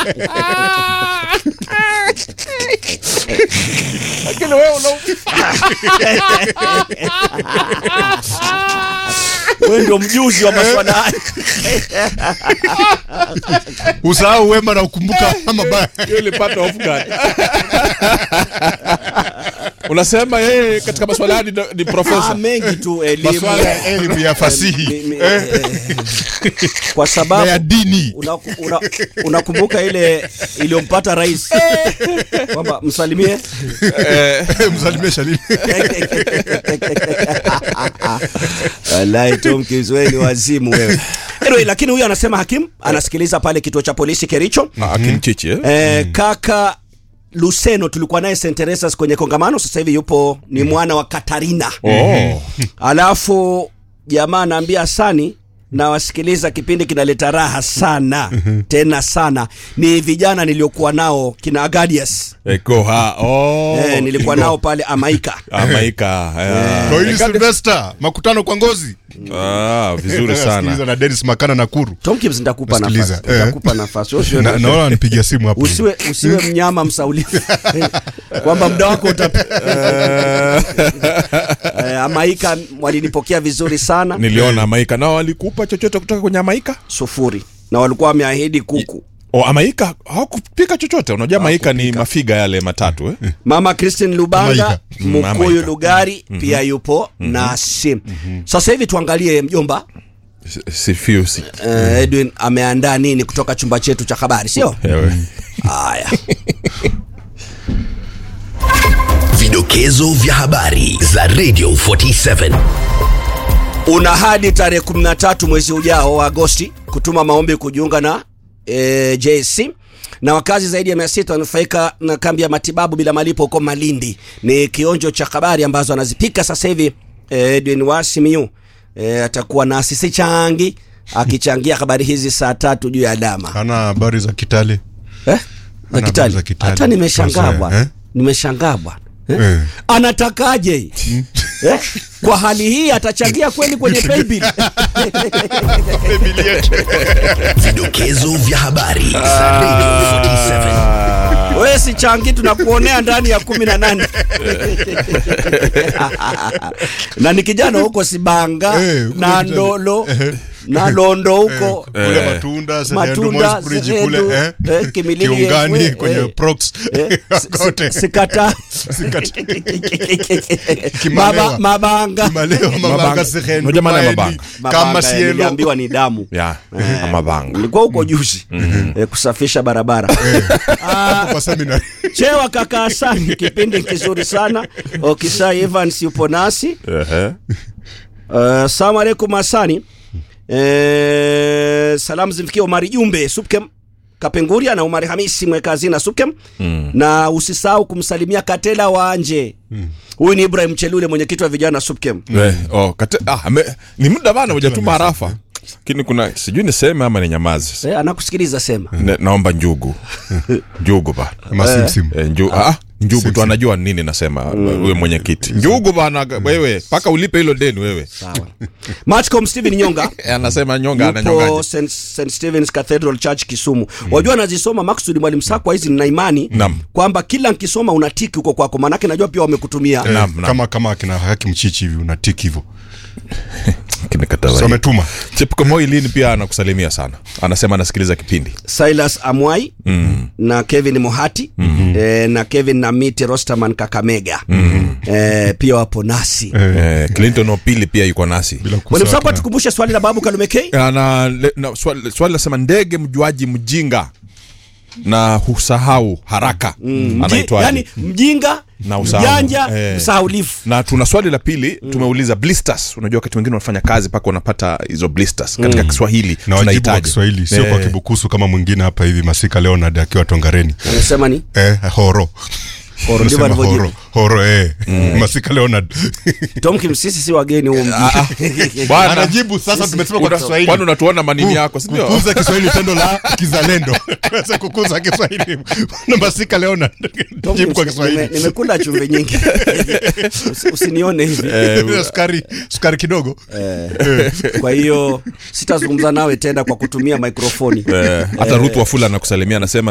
lakini wewe una wewe ndio mjuzi wa maswala haya usahau wema na ukumbuka mabaya hiyo ilipata off guard. unasema yeye katika maswala haya ni, ni ah, profesa mengi tu elimu maswala ya elimu ya Mi- fasihi mi- eh, eh, kwa na ya sababu dini unakumbuka una, unakumbuka ile iliyompata rais kwamba msalimie msalimie shalini Wallahi Tom Kizwe ni wazimu wewe. Anyway, lakini huyu anasema hakim anasikiliza pale kituo cha polisi Kericho. Na akimchichi eh? Eh, kaka Luceno tulikuwa naye St. Teresa's kwenye kongamano, sasa hivi yupo ni mwana wa Katarina. oh. Alafu jamaa anaambia Asani na wasikiliza kipindi kinaleta raha sana tena sana. Ni vijana niliokuwa nao kina Agadius Eko ha oh. eh, nilikuwa nao pale Amaika. Amaika eh. Noeli Silvester makutano kwa ngozi ah, vizuri sana Sikiliza na Dennis Makana Nakuru Tom Gibbs nitakupa Nasikiliza, nafasi, eh. nitakupa nafasi. Usiwe Na- na- naona nipigia simu hapo usiwe usiwe mnyama msaulifu kwamba muda wako uta eh, Amaika walinipokea vizuri sana niliona Amaika nao walikupa chochote kutoka kwenye Amaika sufuri na walikuwa wameahidi kuku. o Amaika hawakupika chochote unajua Amaika ni mafiga yale matatu eh? Mama Christine Lubanga Amaika. Mm, Mkuyu Amaika. Lugari pia yupo nasi. Sasa hivi tuangalie mjomba sifiusi eh, Edwin ameandaa nini kutoka chumba chetu cha habari, sio? Ewe. Haya. Vidokezo vya habari za Radio 47. una hadi tarehe 13 mwezi ujao wa Agosti kutuma maombi kujiunga na e, JSC na wakazi zaidi ya 600 wanufaika na kambi ya matibabu bila malipo huko Malindi. Ni kionjo cha habari ambazo anazipika sasa hivi e, Edwin Wasimiu e, atakuwa na sisi changi akichangia habari hizi saa tatu juu ya dama hana habari za Kitale eh? za Ana Kitale. habari za Kitale. Hata nimeshangaa Sasa, bwana eh? nimeshangaa bwana eh? Eh. anatakaje eh? kwa hali hii atachangia kweli kwenye paybill Vidokezo vya habari za Radio 47. wewe si changi tunakuonea ndani ya kumi na nane na ni kijana huko Sibanga Eh, huko na Kitale. Ndolo na Londo huko kule Eh. matunda Sehedu, Matunda, Moi's Bridge Sehedu, kule eh? eh, Kimilili, kiungani eh, kwenye eh. prox Eh, si- kote si- sikata Kimalewa. Maba- mabanga Maleo Mabanga. mabanga Sehedu, Unajua maana ya Maeni, mabanga? kama Mabanga, eh, sielo niliambiwa ni damu ya amabanga ulikuwa huko juzi eh, kusafisha barabara kwa seminary chewa kaka Hasani kipindi kizuri sana Okisai Evans yupo nasi Ehe. Uh, salamu alaikum Hasani. Eh, salamu zimfikie Omari Jumbe Supkem Kapenguria na Omari Hamisi mweka hazina Supkem mm. na usisahau kumsalimia Katela Wanje huyu ni Ibrahim Chelule mwenyekiti wa vijana Supkem Eh, oh, kate, ah, ame, ni muda bana hujatuma harafa lakini kuna sijui niseme ama ni nyamazi eh, anakusikiliza sema ne, naomba njugu njugu bana masimsim Eh, nju, ah, njugu tu anajua nini nasema huyo mwenyekiti njugu bana wewe mpaka ulipe hilo deni wewe sawa Matcom Steven Nyonga Eh, anasema nyonga yupo ananyongaje St. St. Stephen's Cathedral Church Kisumu. Wajua nazisoma maksudi mwalimu Sakwa hizi nina imani Naam. kwamba kila nkisoma unatiki huko kwako, maanake najua pia wamekutumia Eh, Naam, naam. kama kama akina haki mchichi hivi unatiki hivyo Kimekatala so hii. ametuma Chepkomoi lini pia anakusalimia sana anasema anasikiliza kipindi Silas Amwai mm. na Kevin Mohati mm-hmm. eh, na Kevin Namiti Rosterman Kakamega mm-hmm. eh, pia wapo nasi eh. eh, Clinton Opili pia yuko nasi bila Mwalimu kusahau Sakwa, akina- tukumbushe swali la babu Kalumekei. na, na swali, swali lasema ndege mjuaji mjinga na husahau haraka mm. anaitwaje yani mjinga Na usahau. mjanja Eh. msahaulifu na tuna swali la pili tumeuliza blisters unajua wakati wengine wanafanya kazi mpaka wanapata hizo blisters katika kiswahili na wajibu wa tunahitaji Kiswahili sio kwa Eh, kibukusu kama mwingine hapa hivi Masika Leonard akiwa Tongareni anasema ni eh, horo Horo, ndivyo Unasema alivyojibu. horo horo eh. Masika Leonard Tom Kimsisi si wageni huo ah, mjinga bwana, anajibu sasa tumesema kwa una- Kiswahili kwani unatuona manini yako sindio kukuza Kiswahili tendo la kizalendo Sasa kukuza Kiswahili na Masika Leonard Tom jibu kwa Kimsisi, Kiswahili nime- nimekula chumvi nyingi Usi- usinione hivi sukari sukari kidogo kwa hiyo sitazungumza nawe tena kwa kutumia mikrofoni Eh, hata Ruth Wafula anakusalimia anasema